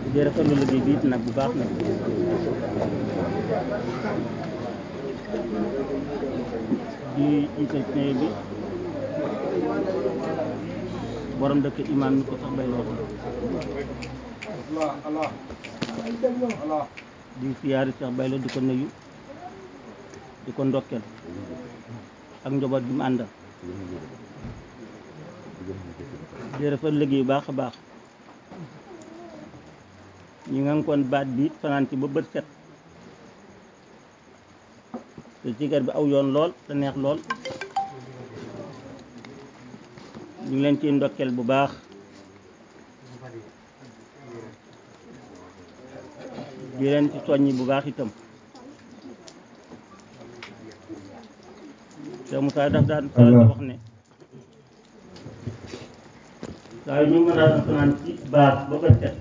di rafetlu liggéey bi it nag bu baax nag di jiital ci bi borom dëkk imaam ni ko sax bay loo di siyaari sax bay loo di ko nuyu di ko ndokkeel ak njaboot bi mu àndal di rafet liggéey bu baax a baax ñi nga kon baat bi it fanaan ci ba bët set te sigar bi aw yoon lool te neex lool ñu ngi leen ciy ndokkeel bu baax di leen ci soññi bu baax itam te Moussa daf daan faral di wax ne saa yu ñu mën a fanaan ci baax ba bët set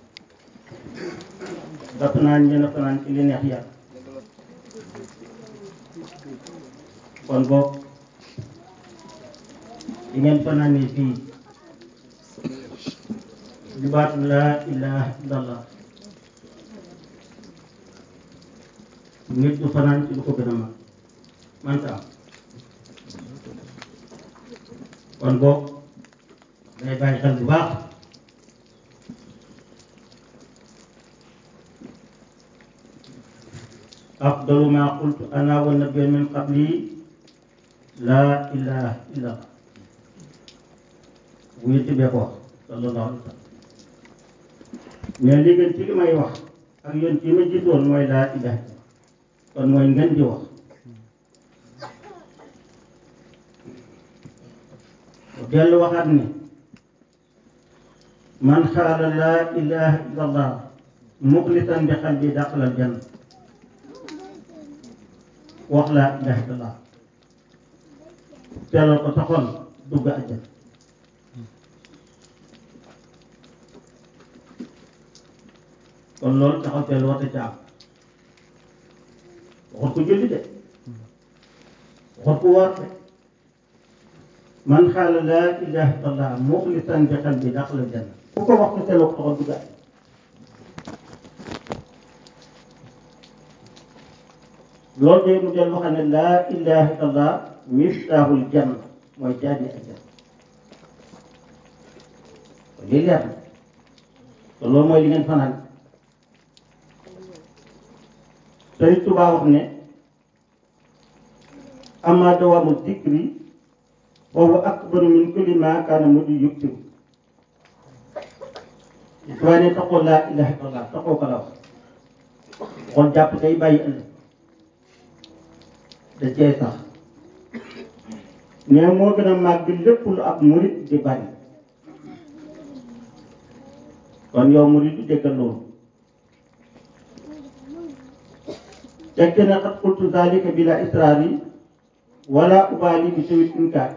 ba fanaan ñen a fanaan ci li neex yàlla kon boog di ngeen fanaanee fii di baatu laa ilaha illallah nit du fanaan ci lu ko gën a mag manta am kon boog day bàyyi xel bu baax afdalu ma qultu ana wa nabiyyu min qabli laa ilaha illa allah bu yëtti bee ko wax sallallahu alayhi wa sallam mais li gën ci li may wax ak yoon ci ma jiitoon mooy laa ilaha illa kon mooy ngeen di wax dellu waxaat ne man xaala laa ilaha illa allah muxlisan bi qalbi daxalal janna wax laa ilaha illa allah teelal ko sa xol dugg àjjana kon loolu taxaw teel woote ca am waxut ko julli de waxut ko woor de man xaala laa ilaha illallah muxlisan bi qalbi daxala janna ku ko wax ko teeloo ko taxaw dugg àjjana loolu de mu del wax ne laa ilaha illallah miftaaxul janna mooy jaabi àjjana lii leer na te loolu mooy li ngeen fanaan Sëriñ Tuubaa wax ne amma dawaamu dikri foofu akbaru min kulli maa kaana mu di yuktiw waaye ne taxoo laa ilaha illallah taxoo ko la wax xool jàpp day bàyyi ëllëg da cee sax mais moo gën a màgg lépp lu ab murit di bari kon yow murit du déggal loolu tekki na xat qultu zalika bila israari wala ubaali bi sawit inkaar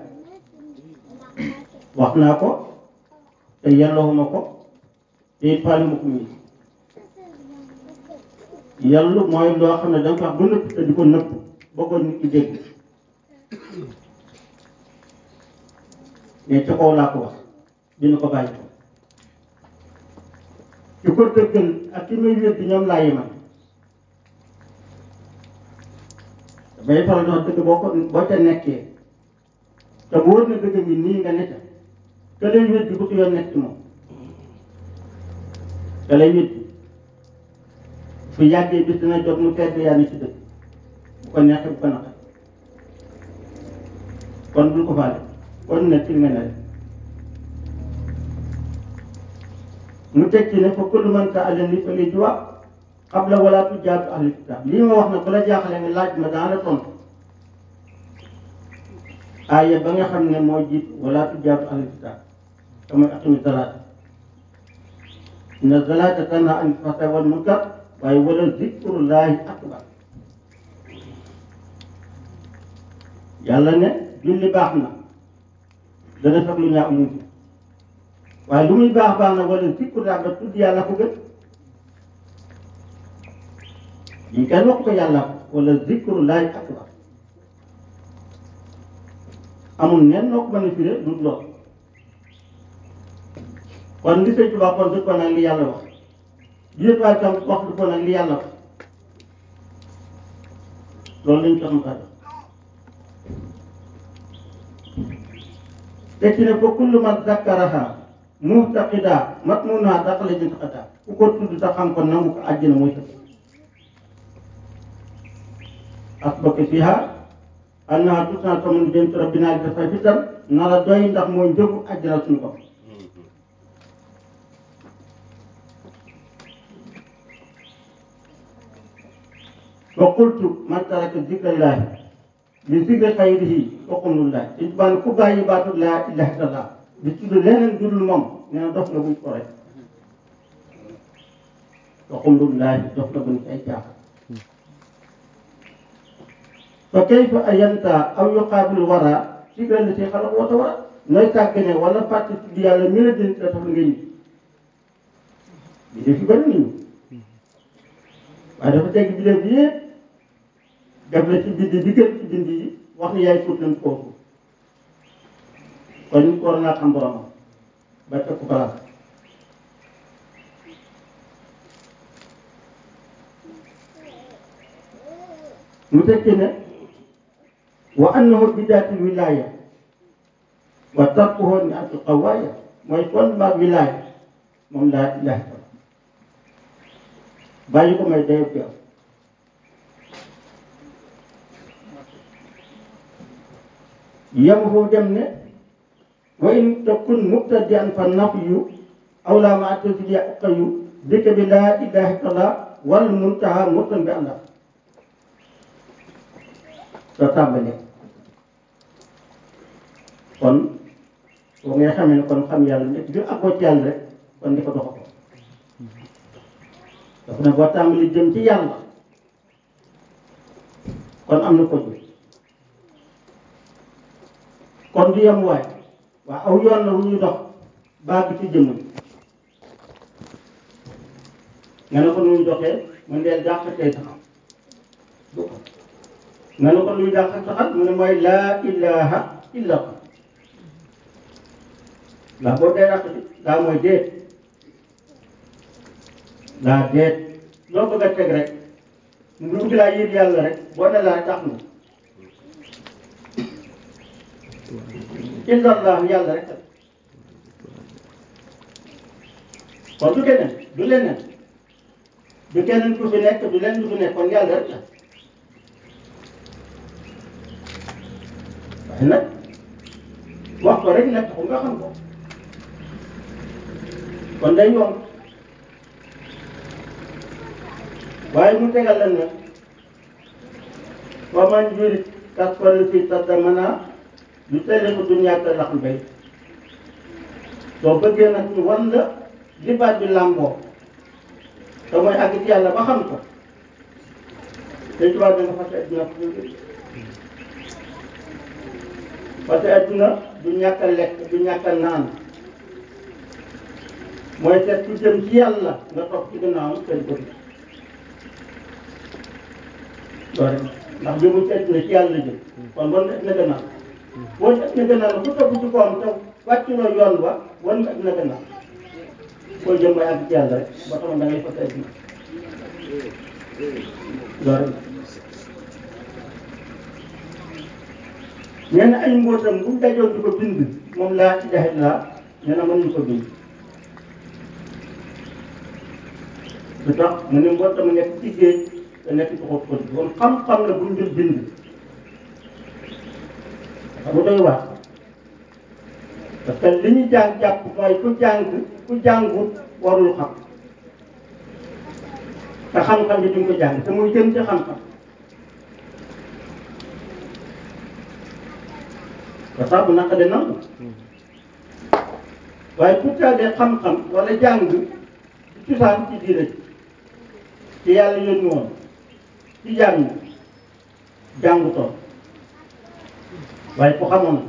wax naa ko te yelloowuma ko te it faale ma ko muy yellu mooy loo xam ne danga ko wax ba nëpp te di ko nëpp bëggoon nit ki dégg mais ca kaw laa ko wax dina ko bàyyi ko ci ko dëggal ak ki may wér di ñoom laa yemal damay faral di wax dëgg boo ko boo ca nekkee te bu wóor na dëgg bi nii nga nekk ka lay wér di bu yoon nekk ci moom ka lay wér fu yàggee bis dina jot mu tedd yaa ni ci dëgg bu ko neexee bu ko naqar kon bul ko faale kon ne ci nga ne rek mu teg ci ne fa kullu man sa'alani fa li jawaab qabla wala tujaadu ahli kitaab lii ma wax nag bu la jaaxlee nga laaj ma daan la tontu aaya ba nga xam ne moo jiit wala tujaadu ahli kitaab te mooy aqimi salaata inna salaata tanhaa anil fahshaa'i wal munkar waaye wala zikrullaahi akbar yàlla ne julli baax na dana fekk lu ñaaw ñu ci waaye lu muy baax baax na wala zikrullaahi ba tudd yàlla ko gën lii kenn wax ko yàlla ko wala zikrullaahi akbar amul nen noo ko mën a firee du lool kon li sëñ Tuubaa kon dëppoo naa li yàlla wax biir waaye tam wax lu bon ak li yàlla wax loolu lañ tax mu tax te ci ne fa kullu man zakkaraha muhtaqida matmunaha daxala jannata ku ko tudd te xam ko nangu ko àjjana mooy sa asbaka fiha annaha tusna tamun jëm ci rabbina li dafay fitar na la doy ndax mooy njëgu àjjana suñu ko wa qultu man taraka zikrallahi li zikri xayrihi fa qumlullahi dañ tubaa ne ku bàyyi baatu laa ilaha illallah di tudd leneen dudul moom nee na dof nga buñ ko rek fa qumlullahi dof nga buñ ci ay caaxaan fa kayfa ayanta aw yuqaabil wara zikra lati xalaq wa tawara nooy sàggane wala fàtte tudd yàlla mi la dén la tax nga ñi bi def fi bëri nañu waaye dafa tegg bi def yëpp def la ci bind bi gën ci bind yi wax ni yaay fóot nañ kooku kon nit ko war naa xam boromam ba teg ko place mu tekki ne wa annahu bidaatil wilaaya wa tarkuhu ni atul qawaaya mooy fondement wilaaya moom laa ilaha illallah bàyyi ko may dayo bi am yem foofu dem ne wa in takun mubtadian fa nafyu aw laa ma tasliya uqayu dëkk bi laa ilaha illallah wal muntaha murtan bi allah soo tàmbalee kon boo ngay xamee ne kon xam yàlla nekk bi ak ci yàlla rek kon di ko doxa ko dafa ne boo tàmbali jëm ci yàlla kon am na ko jóg kon du yem waay waa aw yoon la wu ñuy dox baag ci jëmm nga ne ko nu muy doxee mu ndeel jàq tey taxaw nga ne ko luy jàq taxat mu ne mooy laa ilaha illa allah laa boobu day ràq bi laa mooy déet laa déet loo bëgg a teg rek mu bëgg laa yëg yàlla rek boo ne laa tax na illa allah yàlla rek kon du keneen du leneen du keneen ku fi nekk du leen du fi nekk kon yàlla rek la waaye nag wax ko rek nag taxul nga xam ko kon day yomb waaye mu tegal la ne wa man yurid kasfal fi tadamana lu tele ko dunya te laxul bay soo bëggee nag ñu wan la li baat bi làmboo te mooy àgg ci yàlla ba xam ko te tubaab bi nga fas adduna parce que adduna du ñàkk a lekk du ñàkk a naan mooy seet ku jëm ci yàlla nga topp ci gannaawam seen ko loolu ndax jëmu ci adduna ci yàlla jëm kon bon adduna gannaaw boo ci adduna gannaaw la ku topp ci kawam te wàcculoo yoon wa wan nga adduna gannaaw boo jëm mooy àgg ci yàlla rek ba tax da ngay fas adduna loolu nee na ay mbootam bu ñu dajoon di ko bind moom laa ilaha illa nee na mënuñu ko bind lu tax mu ne mbootam nekk ci géej te nekk ci xóot xóot kon xam-xam la bu ñu dul bind xam nga doy wax parce que li ñu jàng jàpp mooy ku jàng ku jàngut warul xam te xam-xam bi duñ ko jàng te muy gën ci xam-xam ba tax bu naka de nangu waaye pour de xam-xam wala jàng ci cosaan ci diine ci yàlla yónni woon ci jàng jàngutoon waaye ku xamoon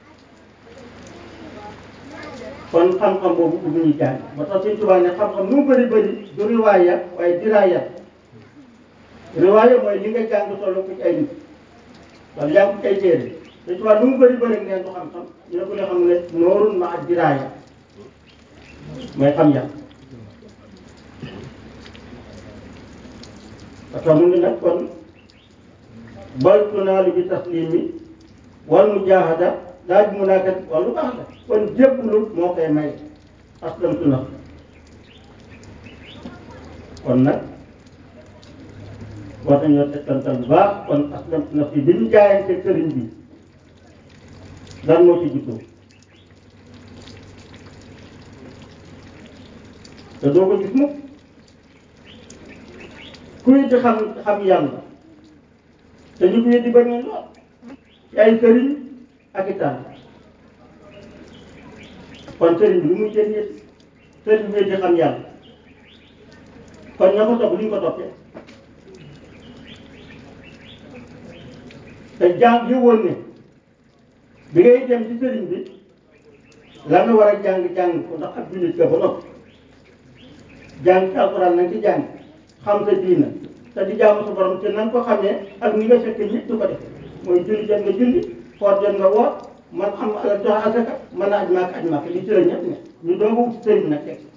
kon xam-xam boobu bu ñuy jàng ba tax suñ tubaab ne xam-xam nu mu bëri bëri du riwaaya waaye diraaya riwaaya mooy li nga jàng solo ko ci ay nit wala yaa ngi ko ci ay téere te tubaab lu mu bëri bëri neen du xam-xam ñu ne ko ne xam ne noorun ma ak diraaya mooy xam yàlla dafa mu ni nag kon bal tunaalu bi taslimi wal mujaahada laaj mu naa kat wala baax la kon jébbalu moo koy may aslamtu naf kon nag war nañoo tegtantal bu baax kon aslamtu naf yi bi ñu jaayante sëriñ bi lan moo ci juddoo te doo ko gis mukk kuy di xam xam yàlla te ñu ko di bari lool ci ay sëriñ ak i tànn kon sëriñ bi lu muy jël yëpp sëriñ bi di xam yàlla kon ña ko topp lu ñu ko toppee te jàng yëwoon ne bi ngay dem ci sëriñ bi la nga war a jàng jàng ko ndax ak jullit ka ba noppi jàng ci alxuraan nañ ci jàng xam sa diina te di jaamu sa borom te na nga ko xamee ak ni nga fekk ñëpp du ko def mooy julli jot nga julli xoor jot nga woor man am alal joxe asaka mën a aj maak aj maak li ci la ñëpp ne ñu doog a wut ci sëriñ bi nag teg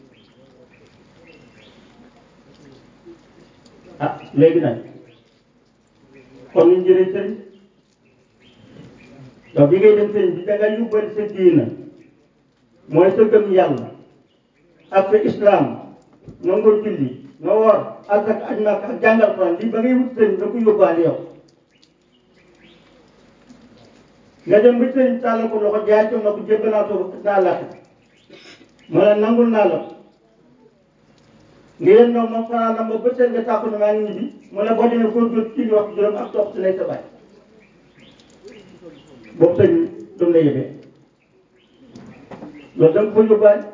ah léegi nag kon ñu jëlee sëriñ donc bi ngay dem sëriñ bi da nga yóbbal sa diina mooy sa gëm yàlla ak sa islam nangoo julli nga woor asaka aj maak ak jàngal Alxuraan lii ba ngay wut sëriñ da ko yóbbaale yow nga dem ba sëriñ tàllal ko loxo jaay ko na ko jébbal naa ko naa la ma ne nangul naa la nga yéen ñoom moom fanaan na ma ba seen nga tàkku ne maa ngi ñibbi mu ne boo demee góorgóorlu ci li wax juróom ak topp si lay sa baay boobu sëñ doom la yëbee loolu da nga ko yóbbaale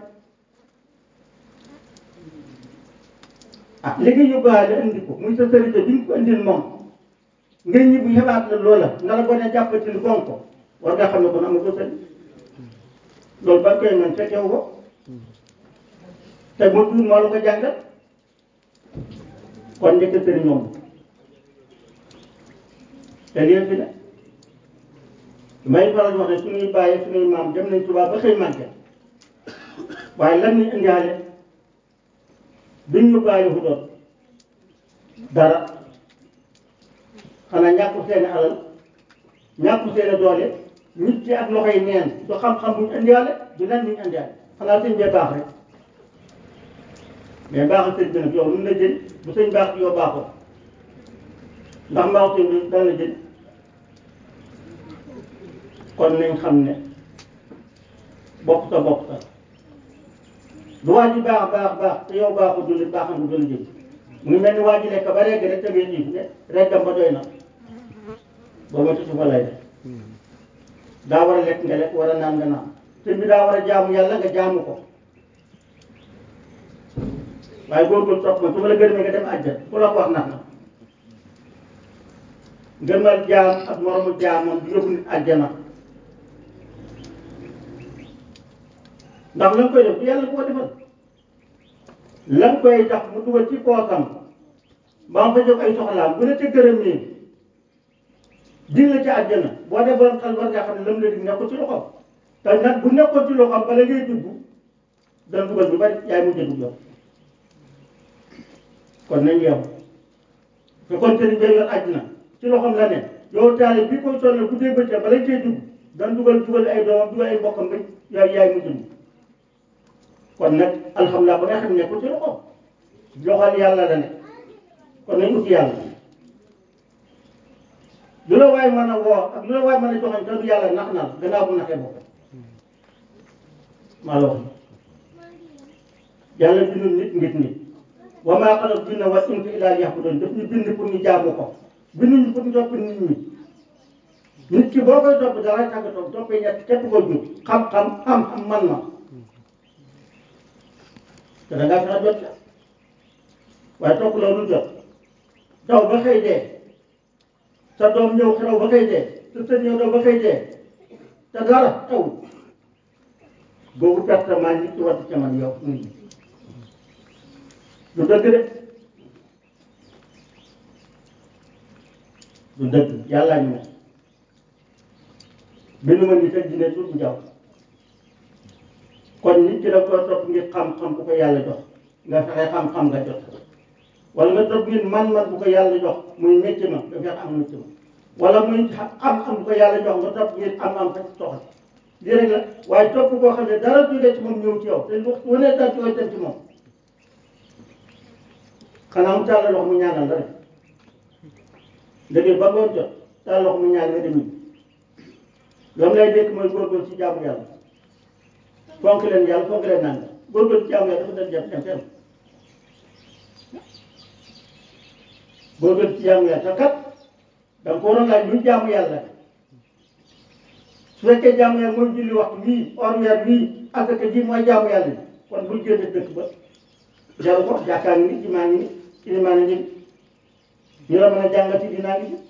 ah li nga yóbbaale indi ko muy sa sërite bi nga ko indil moom nga ñibbi xebaat la loola nga la bone jàppati lu bon ko war nga xam ne kon am ko sëñ loolu ba koy man fekkewu ko te moo tuur moo la ko jàngal kon njëkk sëriñ moom te lii fi ne may faral di wax ne suñuy bàyyi suñuy maam dem nañ Tuubaa ba xëy màgge waaye lan ñu indiwaale biñ ñu bàyyi fu doon dara xanaa ñàkk seeni alal ñàkk seeni doole nit ci ak loxoy neen du xam-xam buñ indiwaale du lan buñ indiwaale xanaa sëñ bee baax rek mais baaxal sëñ bi nag yow lu mu la jël bu sëñ baax bi yow baaxoo ndax mbaaxu sëñ bi dana la jël kon nañ xam ne bopp sa bopp sa lu waa ji baax baax baax te yow baaxul du li baaxam du la jël mu ngi mel ni waa ji lekk ba regg rek te ngay xiif ne reggam ba doy na boo ma tudd fa lay def daa war a lekk nga lekk war a naan nga naan sëñ bi daa war a jaamu yàlla nga jaamu ko waaye góorgóorlu topp ma su ma la gërëmee nga dem àjjana ku la ko wax nax na gërëmal jaam ak moromu jaamam du yóbbu nit àjjana ndax la nga koy def du yàlla ko defal la nga koy tax mu dugal ci poosam ba nga fa jóg ay soxlaam bu ne ca gërëm nii dig la ci àjjana boo dee borom xel war nga xam ne lam la dig nekkul ci loxoom te nag bu nekkoon ci loxoom bala ngay dugg dana dugal bu bari yaay mujj dugg yow kon nañ yow te kon sëriñ bi yor àjjana ci loxoom la ne yow taale bi koy sonal bu dee bëccëg bala cee dugg dan dugal dugal ay doomam dugal ay mbokkam ba yaay yaay mujj dugg kon nag alhamdulilah ba nga xam ne ko ci loxoom loxol yàlla la ne kon nañ uti yàlla lu la waay mën a woo ak lu la waay mën a joxañ te du yàlla nax na la gannaaw bu naxee boppam maa la wax yàlla bindul nit ngir nit wa maa xalaqtu jinna wal insa illaa liya'buduun daf ñu bind pour ñu jaamu ko binduñu pour ñu topp nit ñi nit ki boo koy topp dara tàgg topp toppee ñett képp ko jur xam-xam xam-xam man-man te da ngaa fexe jot la waaye topp loolu jot daw ba xëy dee sa doom ñëw xew ba xëy dee sa sët ñëw daw ba xëy dee te dara taw boobu pertement nit ki war ca man yow nit ñi du dëgg de du dëgg yàllaa ñu ne benn ma nit ak dina tuut njaw kon nit ki da ko topp ngir xam-xam bu ko yàlla jox nga fexe xam-xam nga jot wala nga topp nit man-man bu ko yàlla jox muy métier ma nga fex am métier ma wala muy am am bu ko yàlla jox nga topp nit am am fa soxal lii rek la waaye topp koo xam ne dara jógee ci moom ñëw ci yow te lu wane dara jógee dem ci moom xanaa mu tàllal loxo mu ñaanal la rek léegi ba ngoon jot tàllal loxo mu ñaan nga dem ñibbi loolu lay dégg mooy góorgóorlu ci jaamu yàlla fonk leen yàlla fonk leen naan góorgóorlu ci jaamu yàlla dafa dem dem dem fenn góorgóorlu ci jaamu yàlla te kat da nga ko waroon laaj luy jaamu yàlla su fekkee jaamu yàlla mooy julli waxtu wii or weer wii asaka ji mooy jaamu yàlla bi kon bul génne dëkk ba jaru ko jàkkaa ngi ni jumaa ngi ni ilimaan ngi ni ñu la mën a jàngal ci dinaa ngi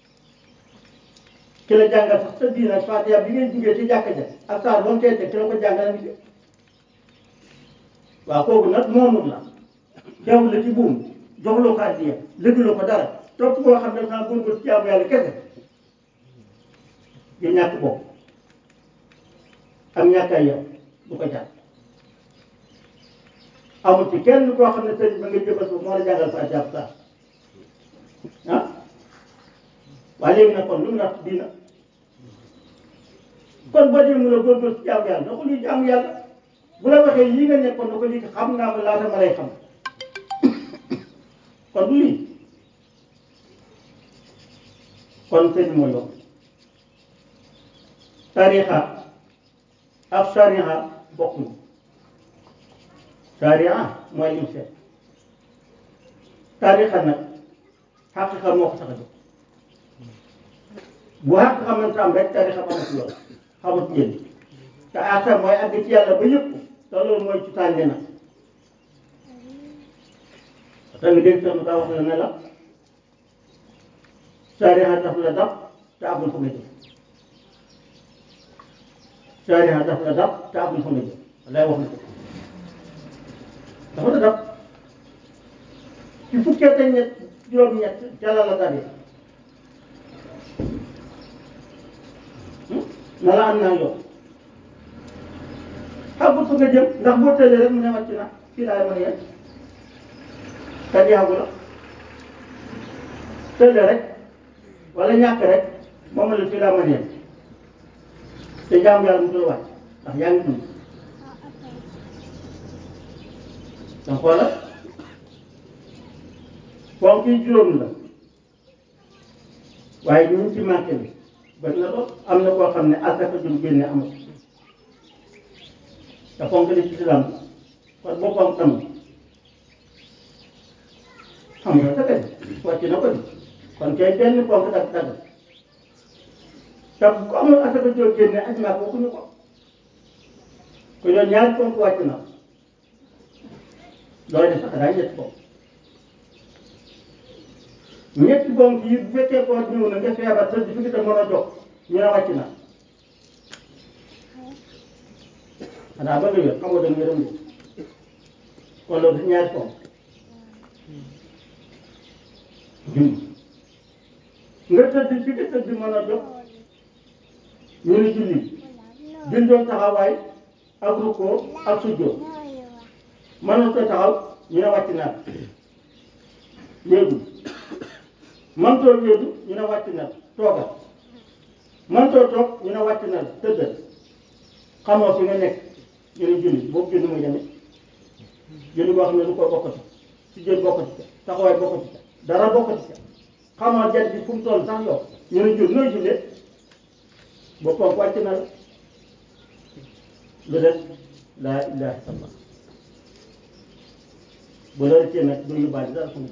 ki la jàngal sax sa diina Faatiha bi ngay jugee ci jàkka ja ak saar ba mu koy teg ki la ko jàngal ngi fi waaw kooku nag moomul la teewul la ci buum joxuloo ko addiya lëguloo ko dara topp koo xam ne dafa góorgóorlu ci jaamu yàlla kese di ñàkk bopp ak ñàkk ay yow du ko jàpp amul ci kenn koo xam ne sëriñ ba nga jëbal ko moo la jàngal fa jàpp sax ah waaye léegi nag kon lu mu natt diina kon boo dee mun a góorgóorlu ci jaamu yàlla na ko luy jaamu yàlla bu la waxee yii nga nekkoon na ko lii xam naa ko laata ma lay xam kon du lii kon sëñ mooy yokk tarixa ak sariha bokkuñu sariha mooy lim seet tarixa nag xaqiqa moo ko tax a jóg bu xaqiqa mënta am rek tarixa ba amatu yoon xamut njëriñ te ata mooy àgg ci yàlla ba yëpp te loolu mooy ci tànne nag te nga dégg sax daa wax la ne la sariha daf la dab te àggul fa nga jëm sariha daf la dab te àggul fa nga jëm lay wax na ko dafa la dab ci fukkee te ñett juróom-ñett ca la la dabee na la am naa yow àggul fa nga jëm ndax boo tëlee rek mu ne wàcc na fii laay mën a yem te yàggu la tëlee rek wala ñàkk rek moom la fii laa mën a yem te jaamu yàlla mu dul wàcc ndax yaa ngi dund donc xoolal ponk yi juróom la waaye ñu ci manqué bi bari na lool am na koo xam ne asaka jum génne amul te ponk li ci islam kon boppam tam xam nga sa wàcc na ko di kon kay benn ponk dag dag te ku amul asaka joo génne aj maa ko waxuñu ko ko yow ñaari ponk wàcc na looy def sax daa ñetti ponk ñetti ponk yi bu fekkee koo ñëw na nga feebar te di fi te mën a jox ñu ne wàcc na xanaa ba nga wér xamoo da nga yërëm de kon loolu dafa ñaari ponk julli nga tëdd fi nga tëdd mën a jox ñu ne julli julli taxawaay ak rukkoo ak sujjóot mënoo ko taxaw ñu ne wàcc naa yéegu mëntoo yéegu ñu ne wàcc na toogal mëntoo toog ñu ne wàcc na tëddal xamoo fi nga nekk ñu ne julli boobu julli muy demee julli boo xam ne du ko bokkati sujjóot bokkati ca taxawaay bokkati ca dara bokkati ca xamoo jant bi fu mu toll sax yow ñu ne julli nooy jullee boppam wàcc na la lu des laa ilaha illallah bu la rëccee nag doo yóbbaale dara fu mu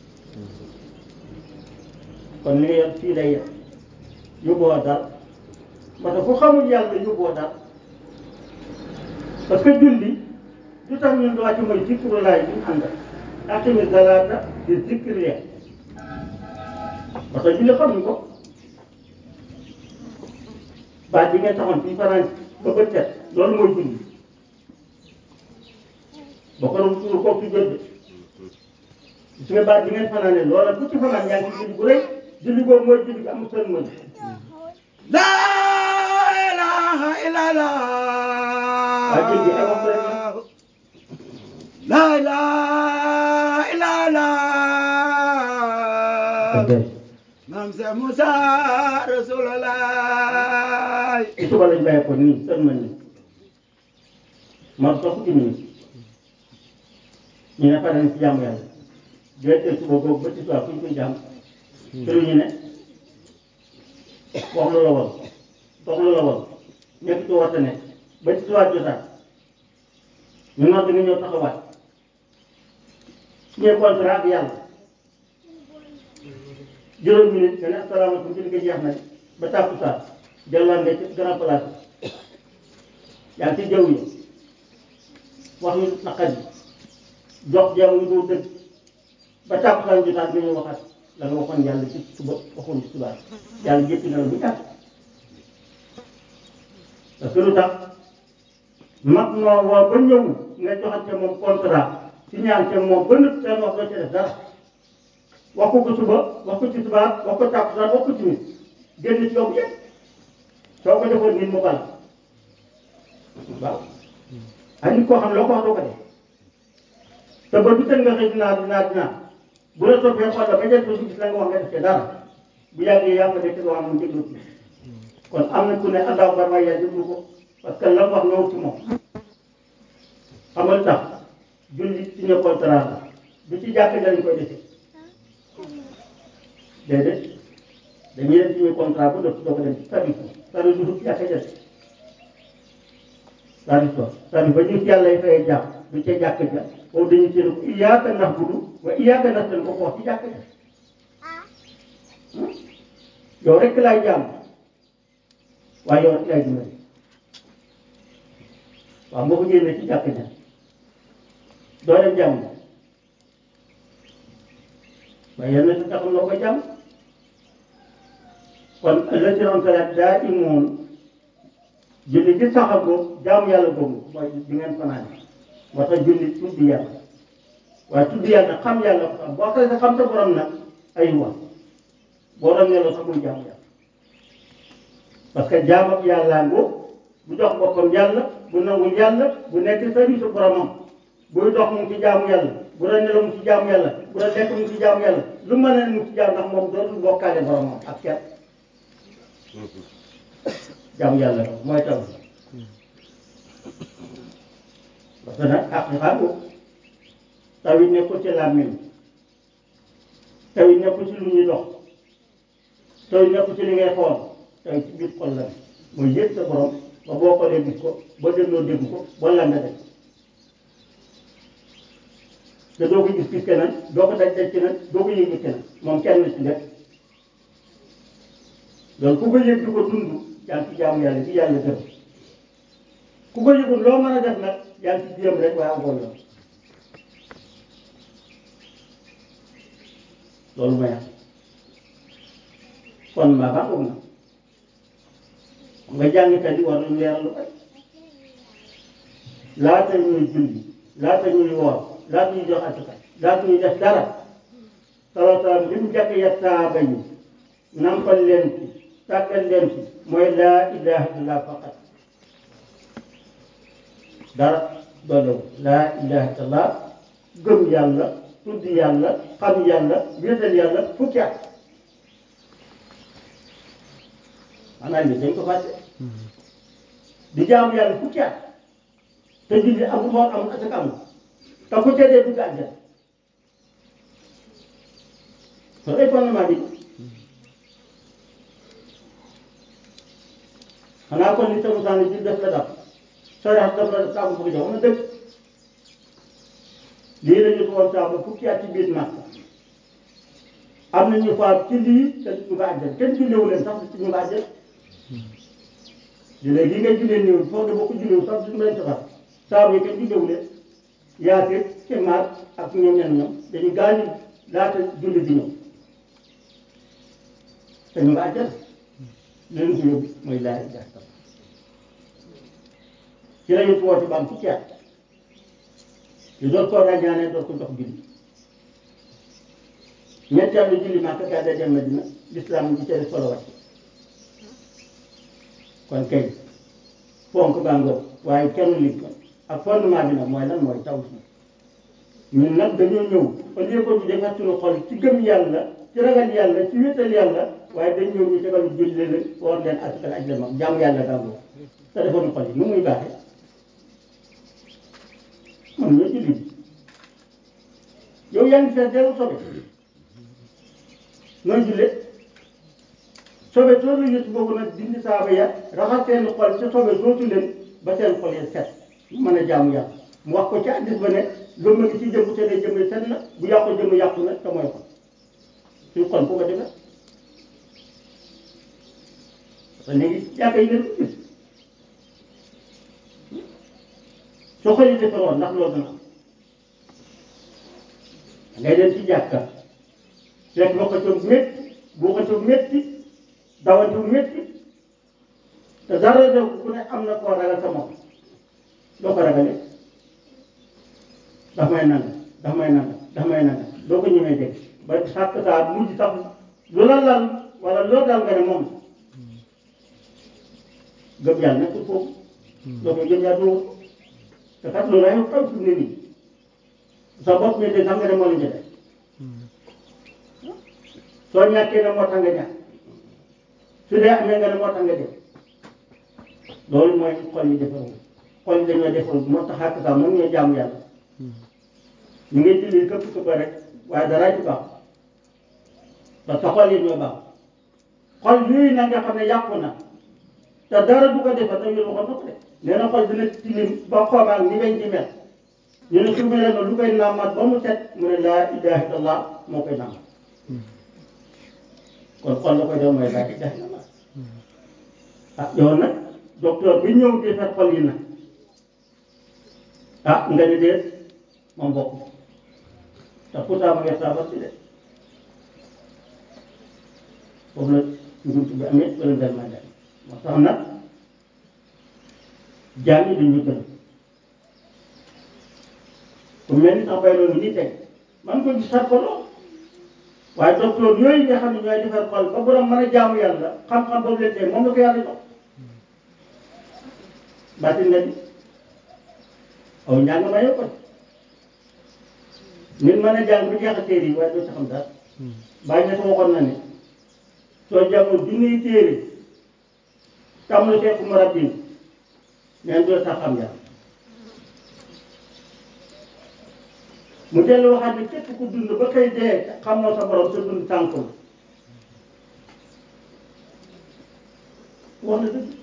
kon li nga yor fii lay yor yóbbuwoo dara parce que ku xamul yàlla yóbbuwoo dara parce que julli du tax ñun wàcc mooy zikru laay bi ñu àndal aqimi salaata di zikri parce que julli xamuñ ko baat bi ngeen taxoon fii fanaan ba bët set loolu mooy julli ba ko doon suur kooku jot de gis nga baat bi ngeen fanaane loola ku ci fanaan yaa ngi ci julli bu rëy julli boobu mooy julli bi amul seen mën La ilaha illallah. waa julli ay wax rek la La ilaha illallah. dee maam Seex Musaa Rasuulullaay ci suba lañ bàyyi ko nii sën ma nii man sax fukki minute ñu ne pare nañ ci jàmm yàlla déedéet suba boobu ba ci soir fu ñu koy jàmm ci lu ñu ne wax lu la woon dox lu la woon nekk ci warte nekk ba ci soir jotaat ñu nodd nga ñëw taxawaat signé contrat ak yàlla juróom minute nga ne asalaamaaleykum ci li nga jeex nañ ba tàkkusaan delluwaat nga ci grand place yaa ngi ci jaww yi wax yu naqar yi jox jaww yu dul dëgg ba tàkkusaan jotaat nga ñëw waxaat la nga waxoon yàlla ci suba waxoon ci suba yàlla jéppi na la bu yàgg parce que lu tax mag moo woo ba ñëw nga joxante moom contrat ci ñaan te moom ba nëpp seen wax doo ci def dara wax ko ko suba wax ko ci subaar wax ko tàkkusaan wax ko ci nit génn ci yow yëpp soo ko defoon nit mu bal waaw ay nit koo xam ne loo ko wax doo ko def te ba du tën nga xëy dinaa dinaa dinaa bu la toppee xool la ba jël ko gis la nga wax nga def ci dara bu yàggee yaa ko def ci loo xam ne mu déglu ci kon am na ku ne àndaaw ba may yaa déglu ko parce que la mu wax ñëw ci moom xamal tax julli signé contrat la du ci jàkk lañ koy defee déedéet dañuy def signé contrat ba dootu doo ko dem ci service service du ci jàkk jël service ba service ba ñu ci yàlla fayee jàpp du ca jàkk ja foofu dañuy séen ko iyaaka na'budu wa iyaaka nasta'iin ko ko wax ci jàkk ja yow rek laay jàmm waaye yow rek laay dimbali waaw boo ko génnee ci jàkk ja doo dem jàmm waaye yal na sa taxam loo ko jàmm kon la ci doon salaat daa imoon julli ci saxam boobu jaamu yàlla boobu mooy di ngeen fanaan moo tax julli tudd yàlla waaye tudd yàlla xam yàlla ko xam boo xasee sa xam sa borom nag ay wax boo doon nelaw sax muy jaamu yàlla parce que jaam ak yàllaa ngoo bu jox boppam yàlla bu nangul yàlla bu nekk service boromam buy dox mu ngi ci jaamu yàlla bu doon nelaw mu ngi ci jaamu yàlla bu doon lekk mu ngi ci jaamu yàlla lu mën a mu ngi ci jaamu ndax moom dootul bokkaale boromam ak kenn jaamu yàlla ko mooy taw parce que nag ak xam ko taw yi nekkul ci làmmiñ taw yi nekkul ci lu ñuy dox taw yi nekkul ci li ngay xool taw yi ci biir xol la mooy yëg sa borom ba boo xoolee gis ko ba dégloo dégg ko wala nga def te doo ko gis gis keneen doo ko daj daj keneen doo ko yëg keneen moom kenn ci def loolu ku ko yëg di ko dund yaa ngi ci jaamu yàlla ci yàlla gërëm ku ko yëgul loo mën a def nag yaa ngi ci jéem rek waaye amoo yoon loolu mooy am kon maa baax na nga jàngkat yi war nañu leeral lu bari laata ñuy julli laata ñuy woor laata ñuy jox asaka laata ñuy def dara sallallahu alayhi wa sallam li mu jàkk ya saaba yi nampal leen ci tàggal leen ci mooy laa ilaha illallah faqat dara doolewu laa ilaha illallah gëm yàlla tudd yàlla xam yàlla wéetal yàlla fukki at maanaam li dañ ko fàtte di jaamu yàlla fukki at te julli amul xool amul asaka amul te ku ca dee dugg àjjana loolu ay fondement bi xanaa kon li tamu saani ji def la daf soo def daf la daf saabu bëgg jox na dëgg lii la ñu ko woon saabu fukki at ci biir Makka am na ñu faam ci lii te ñu nga àjjana kenn jullewu leen sax ci ñu nga àjjana léegi li ngay jullee néew foofu de boo ko jullewu sax duñu leen safar saabu yi kenn jullewu leen yaate ci maat ak ñoom ñen ñoom dañu gaañu laata julli di ñëw te ñu nga àjjana leen ko yóbbu mooy laa ilaha illallah ci la ñu woote ba am fukki at ñu doon koo ràññaanee doon ko jox julli ñetteelu julli Makka gàdda dem Madina lislaam ci cere solo wàcc kon kay fonk bàngoo waaye kenn li ko ak fondement bi nag mooy lan mooy taw si ñun nag dañoo ñëw au lieu que ñu defar suñu xol ci gëm yàlla ci ragal yàlla ci wéetal yàlla waaye dañ ñëw ñu tegal ñu jël leen woor leen askan aj leen mag jaamu yàlla gàngoo te defoon xol yi nu muy baaxee man ñoo julli yow yaa ngi fees dellu sobe nooy jullee sobe soosu yëpp boobu nag dindi saaba ya raxas seen xol ci sobe soosu leen ba seen xol ya set mën a jaamu yàlla mu wax ko ci addis ba ne lëmma ngi ci jëmm te day jëmm set na bu yàqu jëmm yàqu na te mooy xol suñu xol bu ko defee parce que léegi jàkka yi ngeen ko gis soo xëy defaroon ndax loolu dana am ngay dem ci jàkka fekk ba ko coow métti boo ko coow métti dawante wu métti te dara def ku ne am na koo ragal sa moom doo ko ragalee daf may nanga daf may nanga daf may nanga doo ko ñemee dégg ba sàkk saa mujj sax lu la lal wala loo dal nga ne moom gëm yàlla nekkul foofu doo koy gëm yàlla doo te kat loolu ay xew fi mu ne nii sa bopp mi de sax nga ne moo la njëkk soo ñàkkee ne moo tax nga ñàkk su dee amee nga ne moo tax nga def loolu mooy xol yi defaru xol yi dañoo defaru moo tax ak sax moom ñoo jaamu yàlla ñu ngi julli këpp këpp rek waaye dara ci baax parce que xol yi ñoo baax xol yooyu nag nga xam ne yàqu na te dara du ko defar te yéen waxoon na ko de nee na xol dina tilim ba xoomaak ni ngay ci mel ñu ne su mel noonu lu koy naamaat ba mu set mu ne laa ilaha illallah moo koy naamaat kon xol la koy def mooy laa ilaha illallah ah yow nag docteur bi ñëw defar xol yi nag ah nga ne déet moom bokk te pourtant mu ngi saafara si de foofu la ngunt bi amee wala ngel ma dem moo tax nag jaam yi dañuy gën ku mel ni sax bay loolu nii teg man ko gis sax ko lool waaye docteur yooyu nga xam ne ñooy defar xol ba borom mën a jaamu yàlla xam-xam boobu leen tey moom la ko yàlla jox baatin la ni aw njàng ma yow ko nit mën a jàng bu jeex a téere yi waaye doo ci xam dara bàyyi ñett waxoon na ne soo jàngul junniy téere tàmmul fekk mu rabbin neen doo sax xam yàlla mu dellu waxaat ne képp ku dund ba xëy dee xamoo sa borom sa dund tànk la wax na dëgg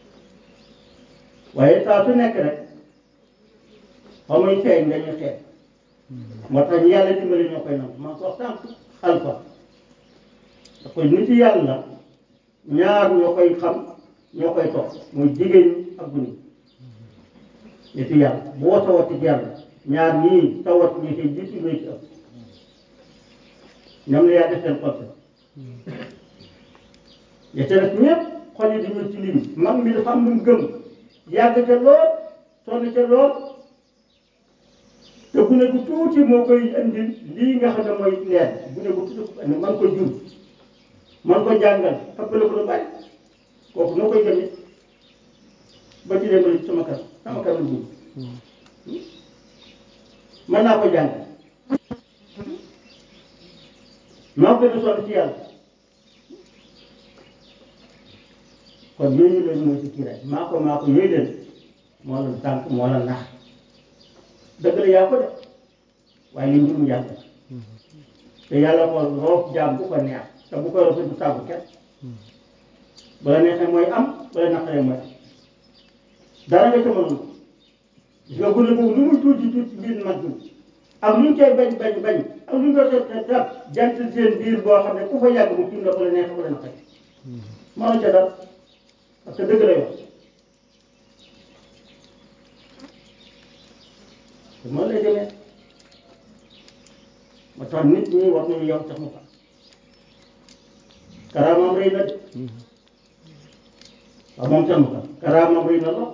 waaye saa su nekk rek xamuy feeñ dañuy xeex moo tax ñu yàlla dimbali ñoo koy nangu man ko wax tànk alfa da koy nit yàlla ñaar ñoo koy xam ñoo koy topp muy jigéen ñi ak gune nit yàlla boo tawati yàlla ñaar ñii tawat ñi koy jiitu ñooy ci ëpp ñoom la yaa def seen xol ya ca def ñëpp xol yi dañoo ci lim mag mi dafa am lu mu gëm yàgg ca lool sonn ca lool te gune gu tuuti moo koy indil lii nga xam ne mooy leer gune gu tuuti ko indi man ko jur man ko jàngal ëppale ko lu bari kooku noo koy gëmee ba ci dem sama kër sama kër lu dugg mën naa ko jàng maa gën a sonn ci yàlla kon yooyu leen mooy si kiiraay maa ko maa ko yooyu leen moo la tànk moo la nax dëgg la yaa ko def waaye li mbirum yàlla te yàlla ko roof jaam bu ko neex te bu koy roof du tàggu kenn bu la neexee mooy am bu la naqaree mooy am dara nga ca mënul gis nga gune boobu lu muy tuuti tuuti biir mag bi ak lu ñu koy bañ bañ bañ ak lu ñu koy xeeb xeeb xeeb jant seen biir boo xam ne ku fa yàgg mu tiim la bu la neexee bu la naqaree mënoo ca dara parce que dëgg la yow te noonu lay demee moo tax nit ñi war nañu yow tax mu fa karaamam rëy na de waaw moom tax mu fa karaamam rëy na lool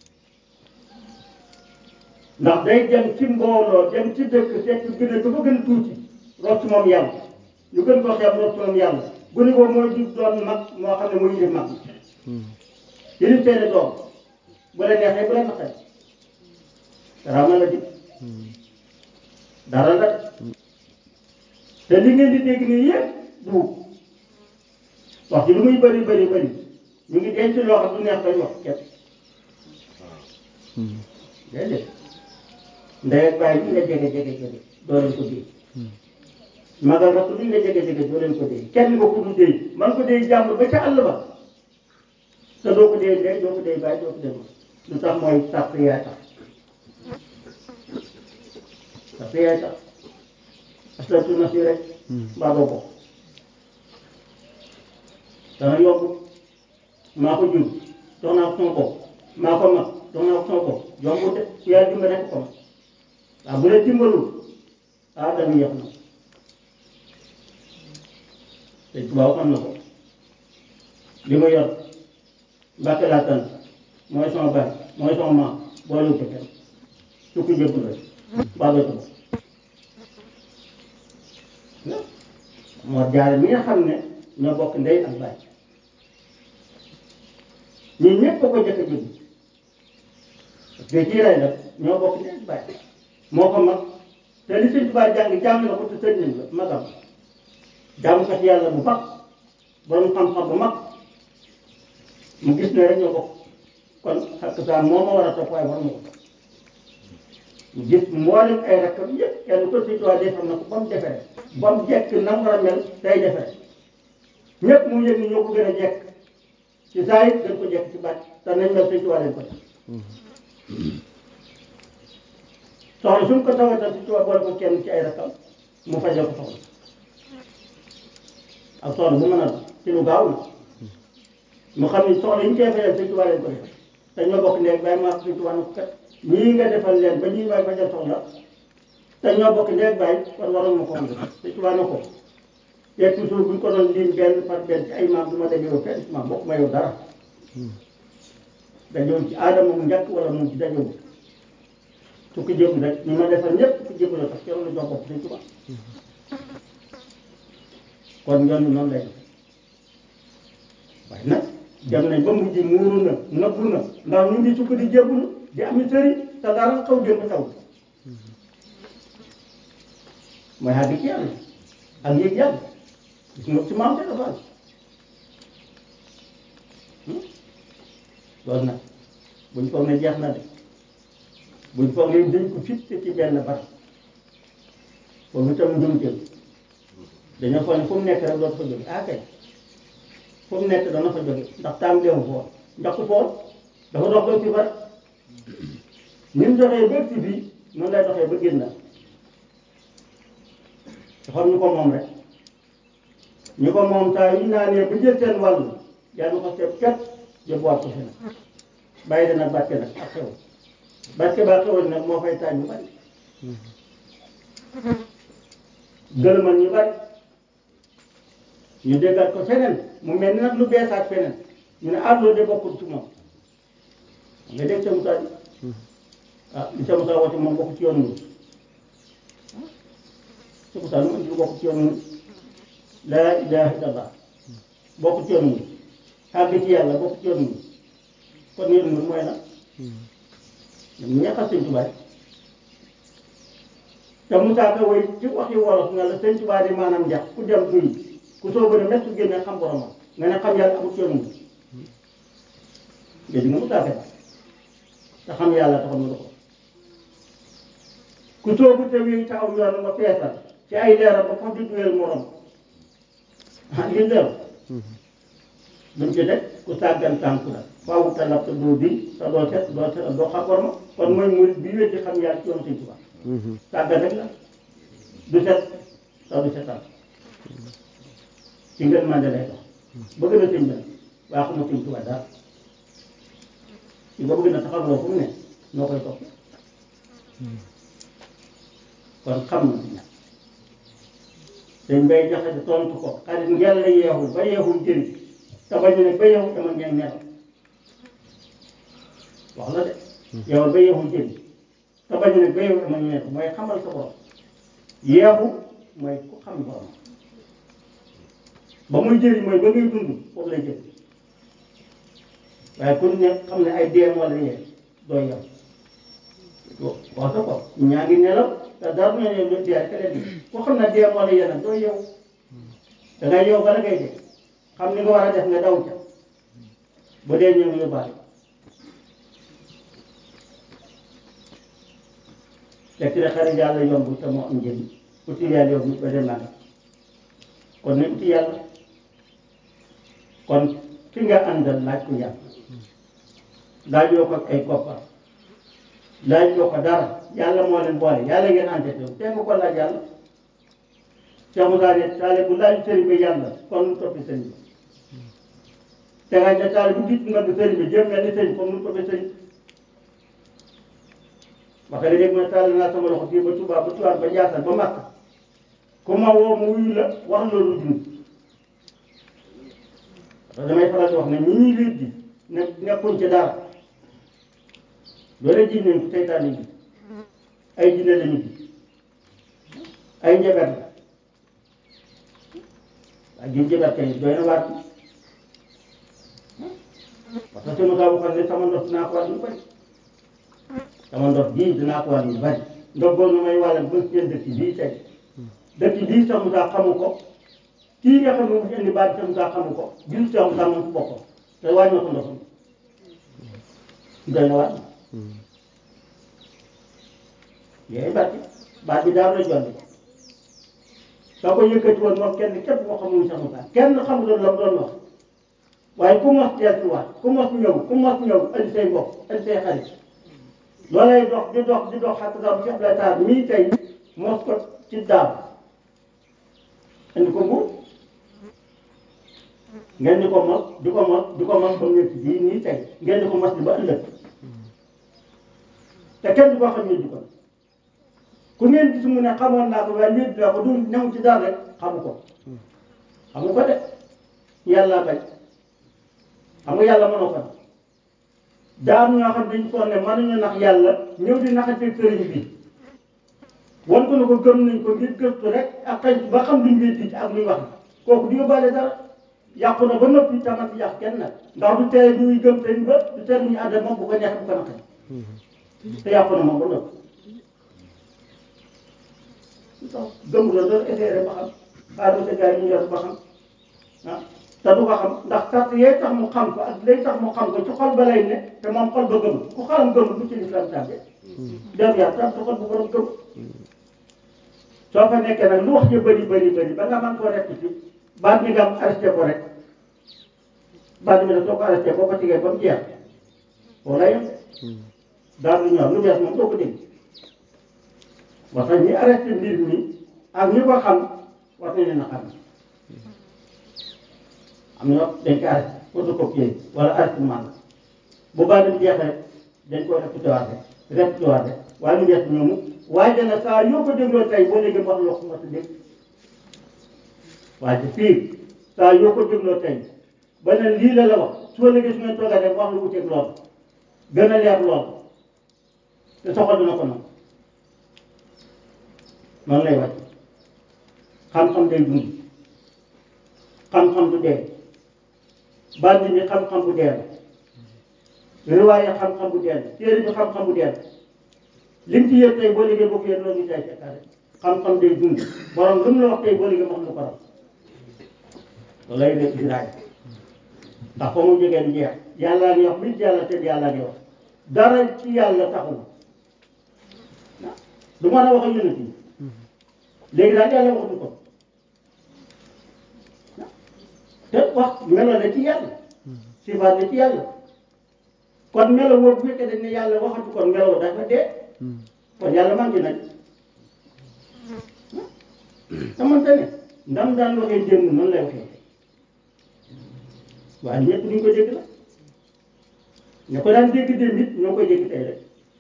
ndax day dem ci mbooloo dem ci dëkk fekk gën a dafa gën a tuuti root ci moom yàlla ñu gën koo xeeb root ci moom yàlla gune boobu mooy jur doon mag moo xam ne mooy yilif mag yilif seeni doom bu la neexee bu la naqaree karaama la di dara la de te li ngeen di dégg nii yëpp duub wax ji lu muy bëri bëri bëri ñu ngi denc loo xam du neex bañ wax kenn déedéet ndey ak bàyyi li nga jege jege jege doo leen ko dee magal rakk li nga jege jege doo leen ko dee kenn nga ko du dee man ko dee jàmbur ba ca àll ba te doo ko dee ndey doo ko dee bàyyi doo ko dee ma lu tax mooy sàpp yaay tax sàpp yaay tax aslatu na si rek mbaa doo ko dana yokk maa ko jur jox naa ko sama bopp maa ko mag jox naa ko sama bopp yombul de ku yàlla dimbali rek ko mag waaw bu la dimbalul ah danga yéex na te tubaab xam na ko li ma yor mbàkke laa sant mooy sama baay mooy sama maam boolewul ko kenn su ko jëbbul rek mbaa doo ko moo jaare mi nga xam ne ñoo bokk ndey ak baay ñii ñëpp ko ko jëkk a jëbb parce que kii lay def ñoo bokk ndey ak baay moo ko mag te li sëñ Tuubaa jàng jàng na ko te sëñ nañ la magam jaamukat yàlla bu mag borom xam-xam bu mag mu gis ne rek ñoo bokk kon xakk saa moo ma war a topp waaye war ma ko topp mu gis mboolem ay rakkam yëpp kenn ko sëñ Tuubaa defar na ko ba mu defere ba mu jekk na mu war a mel day defere ñëpp mu yëg ni ñoo ko gën a jekk ci saa yi gën ko jekk ci baat te nañ mel sëñ Tuubaa leen ko def soxla suñ ko tawatal sëñ Tuubaa boole ko kenn ci ay rakkam mu fajal ko soxla ak soxla bu mën a ci lu gaaw na mu xam ni soxla yi ñu koy fajal sëñ Tuubaa leen ko def te ñoo bokk ndéeg bàyyi ma sëñ Tuubaa na ko kat ñii nga defal leen ba ñii may fajal soxla te ñoo bokk ndéeg bàyyi kon waroon ma ko am sëñ Tuubaa na ko te toujours bu ñu ko doon lim benn par benn ci ay maam du ma dajoo fenn ci maam bokk ma yow dara dajoo ci aadama mu njëkk wala mu ci dajoo su ko jëm rek ñu ma defal ñëpp su ko jëm la tax kenn la jox bopp sëñ Tuubaa kon yoon noonu lay def waaye nag dem nañ ba mujj muuru na nëbbu na ndax ñu ngi sukk di jébbalu di am sëriñ te dara xaw jëm xaw mooy àgg ci yàlla ak yëg yàlla gis nga ci maam te dafa loolu nag buñ foog ne jeex na de buñ foog ne dañ ko fitte ci benn barab foofu itam njumteel dañoo foog ne fu mu nekk rek dootu fa jóge ah kay fu mu nekk dana fa jóge ndax taam deewu foon ndax ku foon dafa dox ba ci bar ni mu doxee ba ci bii noonu lay doxee ba génn dafa am ñu ko moom rek ñu ko moom saa yu naanee ba jël seen wàll yàlla ko seet kat yóbbuwaat ko fi nag bàyyi dana barke nag ak xew barke ba xewoon nag moo fay taaj ñu bari gërëmal ñu bari ñu déggaat ko feneen mu mel ni nag lu beesaat feneen ñu ne ah loolu de bokkul ci moom nga dégg sa Moussa bi ah li sa Moussa woote moom bokk ci yoon wi sa Moussa lu mu indi lu bokk ci yoon wi laa ilaha illallah bokk ci yoon wi àgg ci yàlla bokk ci yoon wi kon yoon wi mooy la ñoom ñeexal sëñ Tuubaa te Moussa Ka woy ci waxi wolof nga la sëñ Tuubaa di maanaam njax ku dem duy ku soobu ne métti génne xam boromam nga ne xam yàlla amut yoon wi dégg nga Moussa Ka te xam yàlla taxam na ko ku soobu te wéy te aw yoon nga feesal ci ay leeram ba foofu di duyeel morom ah li leer duñ ci teg ku sàggan tànku la faaw te lab te doo di te doo set doo set doo xam borom kon mooy murid bi wéddi xam yàlla ci yoonu Sëñ Tuubaa sàggan rek la du set te du setal ci ngeen mande lay dox bëgg na sëñ bi waa xamul Sëñ Tuubaa daal ci nga bëgg na taxawloo fu mu ne noo koy topp kon xam na si ñàkk dañ bay jaxase tontu ko xarit ngeen la yeexul ba yeexul jëriñ te bañ ne ba yeexul dama ngeen nelaw wax la de yow ba yeexul jëriñ te bañ ne ba yeexul dama ngeen nelaw mooy xamal sa borom yeexu mooy ku xam borom ba muy jëriñ mooy ba ngay dund foofu lay jëriñ waaye ku ne xam ne ay dee moo la yee doo yem wax nga ko ñaa ngi nelaw te dara na leen dee rek leen di ko xam ne dee moo la yee nag doo yeewu da ngay yow bala ngay dee xam ni nga war a def nga daw ca bu dee ñëw yóbbaale fekk na xarit yàlla yomb te moo am njëriñ uti yàlla yomb ba dem nanga kon nañ uti yàlla kon ki nga àndal laaj ko yàlla laajoo ko ay koppar laajoo ko dara yàlla moo leen boole yàlla ngeen àndate te nga ko laaj yàlla Cheikh Moussa ne taale bu laaj sëriñ bi yàlla kon mu toppi sëriñ bi te nga ne taale bu gis nga bi sëriñ bi jëm mel ni sëriñ kon mu toppi sëriñ wax nga léegi mooy taal naa sama loxo fii ba Touba ba Touba ba Ndiassane ba Makka ku ma woo mu wuyu la wax loolu dund parce que damay faral di wax ne ñi ñuy wéet di ne nekkuñ ci dara loolu ji nañ ko seytaane ji ay jinne lañu ji ay njabar la ak gi njabar kay doy na waat parce que sama kaa waxoon ne sama ndox dinaa ko waat lu bari sama ndox bii dinaa ko waat lu bari ndox boobu may wàllal ba seen dëkk bii tey dëkk bii sax Moussa xamu ko kii nga xam ne mu fi indi baat sax Moussa xamu ko gisul sax Moussa moom si boppam te wàññi na ko ndoxam doy na waat yooyu baat bi baat bi daal la jolli soo ko yëkkati woon moom kenn képp moo xamul sax Moussa kenn xamuloon la mu doon wax waaye ku mos delluwaat ku mos ñëw ku mos ñëw indi say mbokk indi say xarit loolay dox di dox di dox xatta sax bu Cheikh Abdoulaye Sarr mii tey mos ko ci daam indi ko mbuur ngeen di ko mos di ko mos di ko mos ba mu nekk bii nii tey ngeen di ko mos di ba ëllëg te kenn du ko xam ne di ko ku ngeen gis mu ne xamoon naa ko waaye wéet naa ko du ñëw ci dara rek xamu ko xamu ko de yàlla bañ xam nga yàlla mënoo ko daa am ñoo xam dañu foog ne mënuñu nax yàlla ñëw di naxateeg sëriñ bi wan ko ne ko gëm nañ ko ngir gëstu rek ak xëy ba xam luñ wéet ci ak luñ wax kooku du yóbbaale dara yàqu na ba noppi tamat si yàq kenn nag ndax du tere ñuy gëm sëriñ ba du tere ñu ànd moom bu ko neexee bu ko naqari te yàqu na moom ba noppi gëm la doon essayé rek ba xam xaaral ma sa gars yi ñu yor ba xam ah te du ko xam ndax sart yee tax mu xam ko ak lay tax mu xam ko ci xol ba lay ne te moom xol ba gëm ku xalam gëm bu ci lislam tàbbe dem yaa tam ci xol bu borom gëm soo fa nekkee nag lu wax ji bëri bëri bëri ba nga mën koo rekk ci baat mi nga am arrêté ko rek baat mi nag soo ko arrêté boo ko tigee ba mu jeex foo lay yem daal lu ñor lu bees moom doo ko dégg wax ñi arrêté mbir mi ak ñi ko xam war nañ leen a xam am na dañ ko arrêté photocopier wala arrêté man bu baax dem jeexee dañ ko répété waat rek répété waat rek waaye lu bees ñoomu waaye dana saa yoo ko dégloo tey boo léegi wax loo ko ma dégg waaye fii saa yoo ko dégloo tey ba ne lii la la wax soo léegi su ngeen toogee rek wax lu wuteeg lool gën a leer lool te soxal dina ko noonu noonu lay wàcc xam-xam day dund xam-xam du dee bandi bi xam-xam bu dee la riwaaye xam-xam bu dee la téere bi xam-xam bu dee la li mu ci yëg tey boo liggéey boo ko yëg loolu ñu tay fekkaale xam-xam day dund borom lu mu la wax tey boo liggéey wax lu ko raw loolu lay def di raay ndax fa mu jógee du jeex yàllaa ngi wax bi yàlla te yàllaa ngi wax dara ci yàlla taxul du mën a wax ak yonent yi léegi daal yàlla waxuñu ko te wax melo la ci yàlla sifaat la ci yàlla kon melo woo bu fekkee dañ ne yàlla waxatu kon melo dafa dee kon yàlla manqué nañ xamante ne ndam daan waxee démb noonu lay waxee waaye ñëpp duñ ko dégg la ña ko daan dégg démb it ñoo koy dégg tey rek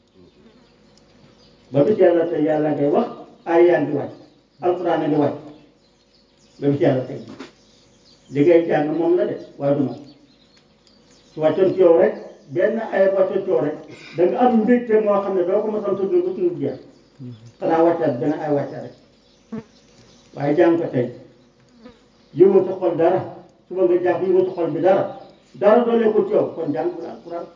ba bis yàlla tey yàlla ngay wax ay yaa ngi wàcc alxuraan a ngi wàcc ba bis yàlla tey li ngay jàng moom la de waaye du moom su wàccoon ci yow rek benn ay wàccoon ci yow rek da nga am mbégte moo xam ne doo ko mos a tudd ba suñu jeex xanaa wàccaat benn ay wàccaat rek waaye jàng ko tey yëngu sa xol dara suba nga jàng yëngu sa xol bi dara dara doolee ko ci yow kon jàng bu la alxuraan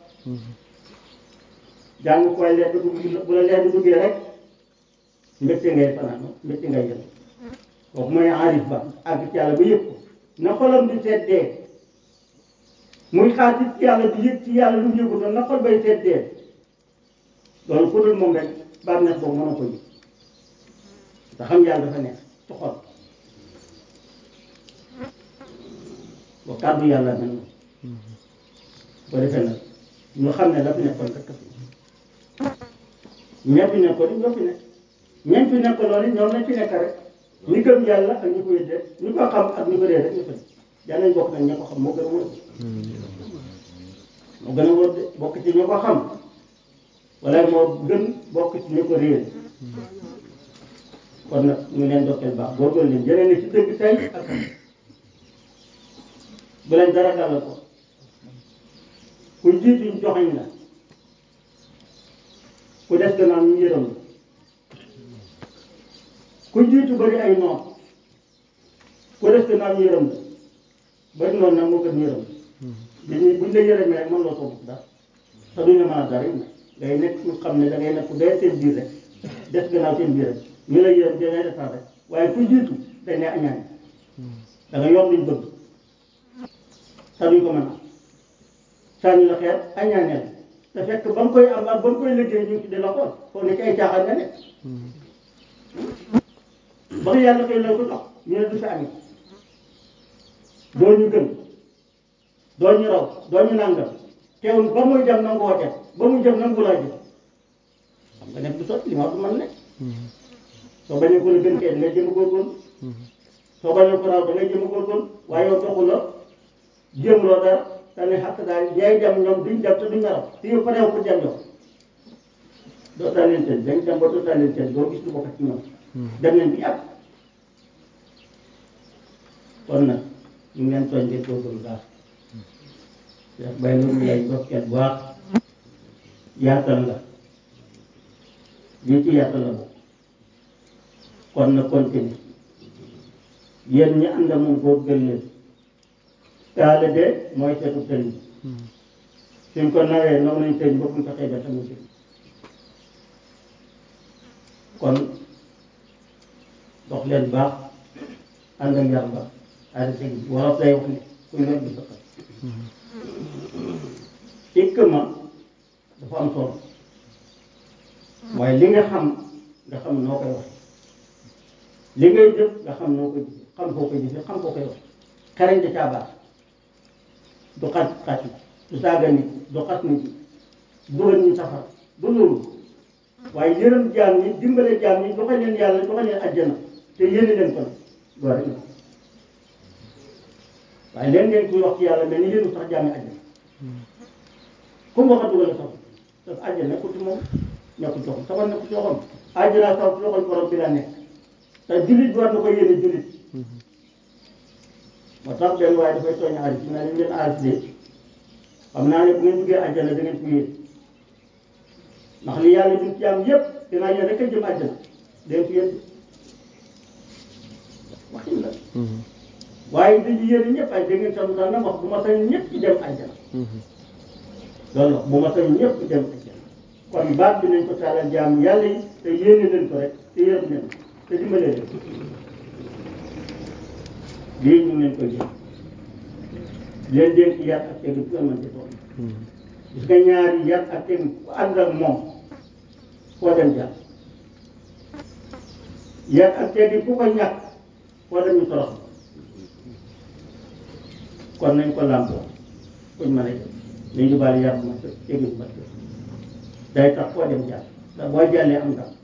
jàng ko waaye leer bi dugg bu la leer bi duggee rek mbégte ngay fanaan mbégte ngay yëngu kooku mooy aarif ba àgg ci yàlla ba yëg ko na xolam di seddee muy xaar ci yàlla di yëg ci yàlla lu mu yëgutoon na xol bay seddee loolu ku dul moom rek bànneex boobu mën a ko yëg te xam yàlla dafa nekk ci xol ba kàddu yàlla mel noonu bu ko defee nag ñu xam ne dafa nekkoon rek ña fi nekkoon ñoo fi nekk ñañ fi nekk loolu ñoom lañ fi nekk rek ñi gëm yàlla ak ñi ko yëddee ñi ko xam ak ñi ko dee rek ñu fa yàlla nañ bokk nag ña ko xam moo gën a wóor moo gën a wóor de bokk ci ñu ko xam wala moo gën bokk ci ñu ko réer kon nag ñu leen dokkeel baax góorgóorlu leen jëlee ne ci dëgg tey ak bu leen dara dal ko ku jiitu ñu joxañ la ku des gannaaw ñu yërëm la ku jiitu bari ay noon ku des gannaaw ñu yërëm la bari noonu nag moo gën yërëm dañuy buñ la yërëmee rek mën loo toog dara te duñ la mën a dara it nag ngay nekk ñu xam ne da ngay nekk dee seen biir rek des gannaaw seen biir rek ñu lay yërëm dangay defar rek waaye ku jiitu dañ ne añaan da nga yor luñ bëgg te duñ ko mën a sànni la xeer añaaneel te fekk ba nga koy am ak ba nga koy liggéey ñu ngi di la xool foog ne ci ay caaxaan nga nekk ba nga yàlla koy la ko jox ñu ne du fi amee doo ñu gën doo ñu raw doo ñu nàngam teewul ba muy dem nangu woo def ba muy dem nangu laa jëf xam nga nekk du sotti li ma wax du man nekk soo bañee ko la gën kay da ngay jëm a góorgóorlu soo bañee ko raw da ngay jëm a góorgóorlu waaye yow doxuloo jéemuloo dara te ne xàq daal ñay dem ñoom duñ dem te duñ la raw te yow pareew pour dem yow doo taal leen tëj dañ dem ba doo taal leen tëj doo gis lu bokk ci ñoom dem nañ bi yàgg kon nag ñu ngi leen tooñ ngeen góorgóorlu baax Cheikh Baye loolu lay dokkeel bu baax yaatal nga lii ci yaatal la bokk kon na continue yéen ñi ànd ak moom góor gën leen taale de mooy seetu sëriñ suñ ko nawee naw nañ sëriñ ba buñ ko xeebee tamit sëriñ kon dox leen baax ànd ak yar ba ànd teg wolof lay wax ne kuy yor di sëqal ikma dafa am solo waaye li nga xam nga xam noo koy wax li ngay jëf nga xam noo koy jëfe xam koo koy jëfe xam koo koy wax xereñ da caa baax du xas xas du saaga nit du xas nit dugal ñu safara du loolu waaye yërëm jaam ñi dimbale jaam ñi joxe leen yàlla joxe leen àjjana te yéene leen ko nag loolu rek la waaye leen ngeen kuy wax ci yàlla mel ni yéenu sax jaami àjjana comme waxat dugal sax parce que àjjana nekkul ci moom nekkul ci xoom safar nekkul ci xoom àjjana sax ci loxol borom bi la nekk te jullit bi war na ko yéene jullit moo tax benn waaye dafay tooñ aarif na leen leen aarif de xam naa ne bu ngeen duggee àjjana da ngeen ko yéen ndax li yàlla duñ ci am yépp dinaa yéen rek a jëm àjjana da ngeen ko yéen waxin la waaye dañu yéene ñëpp ay da ngeen sam sax na wax bu ma sañ ñëpp ci dem àjjana loolu la bu ma sañ ñëpp dem àjjana kon baat bi nañ ko taalal jaam yàlla yi te yéene leen ko rek te yërëm leen te dimbale leen lii ñu ngi leen koy jël leen dénk yar ak tegin fu ngeen mën ci tool gis nga ñaari yar ak tegin ku ànd ak moom foo dem jàll yar ak tegin ku ko ñàkk foo dem ñu torox kon nañ ko làmboo kuñ mën a jël nañ yóbbaale yar bu ma sëkk tegin bu ma sëkk day tax foo dem jàll ndax boo jàllee am ndam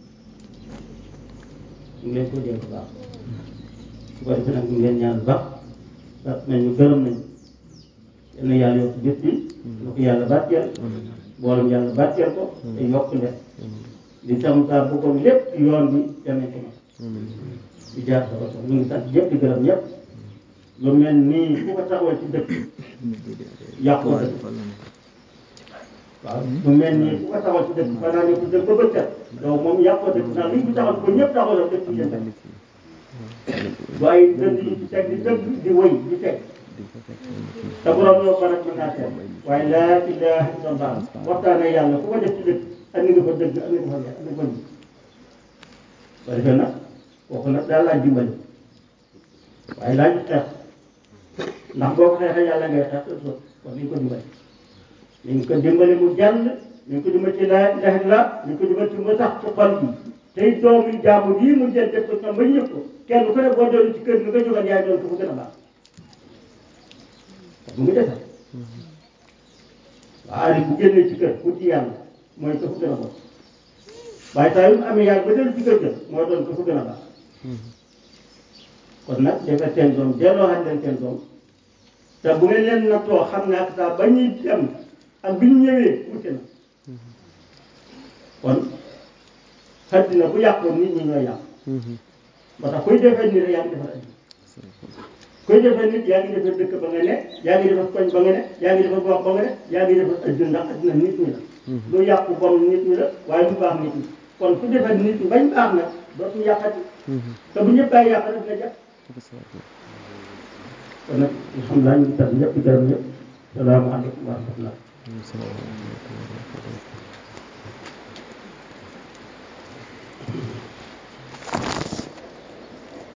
ñu ngi leen ko dénk baax su ko defee nag ñu ngi leen ñaan bu baax sant nañu gërëm nañu yal na yàlla yokk bés bi na ko yàlla barkeel mboolem yàlla barkeel ko te yokk leen li tam saa bëggoon lépp ci yoon bi danañ ko mën di jaar sa bopp ñu ngi sant ñëpp di gërëm ñëpp lu mel nii ku ko taxawal ci dëkk yàqoo dëkk waaw lu mel nii ku ko taxawal ci dëkk fanaa ne ko dëkk ba bët set donc moom yàqoo dëkk ndax li ñu ko taxawal ko ñëpp taxawal dëkk bi jëm waaye dënd yi ci teg di dëgg di wëy di teg te borom loo ko rek mën naa seet waaye laa ilaha illallah waxtaane yàlla ku ko def ci dëkk andi nga fa dëgg andi nga fa leer andi nga fa njub ba defee nag kooku nag daal laaj dimbali waaye laaj xeex ndax boo ko xeexee yàlla ngay xeex te sot kon nañ ko dimbali nañ ko dimbali mu jàll nañ ko dimbali ci laa ilaha illallah nañ ko dimbali ci mu sax ci xol bi tey doomu jaamu bii mu jël def ko ñoom ba ñëpp ko kenn ku ne boo doon ci kër gi nga jógal yaay doon ko fu gën a baax mu ngi defal waaye bu génnee ci kër pour ci yàlla mooy ko fu gën a bon waaye saa yu mu amee yàlla ba dellu ci kër ga moo doon ko fu gën a baax kon nag defar seen doom delloo xam leen seen doom te bu ngeen leen nattoo xam ne ak saa ba ñuy dem ak bi ñu ñëwee wuute na kon xaddina bu yàqoon nit ñi ñooy yàq moo tax kuy defee nit rek yaa ngi defar addina kuy defee nit yaa ngi defar dëkk ba nga ne yaa ngi defar koñ ba nga ne yaa ngi defar gox ba nga ne yaa ngi defar addina ndax addina nit ñi la lu yàqu bon nit ñi la waaye lu baax nit ñi kon ku defar nit ñi bañ baax nag dootuñu yàqati te bu ñëpp bàyyi yàq rek nga jàpp kon nag alhamdulilah ñu ngi sant ñëpp di gërëm ñëpp salaamaaleykum wa rahmatullah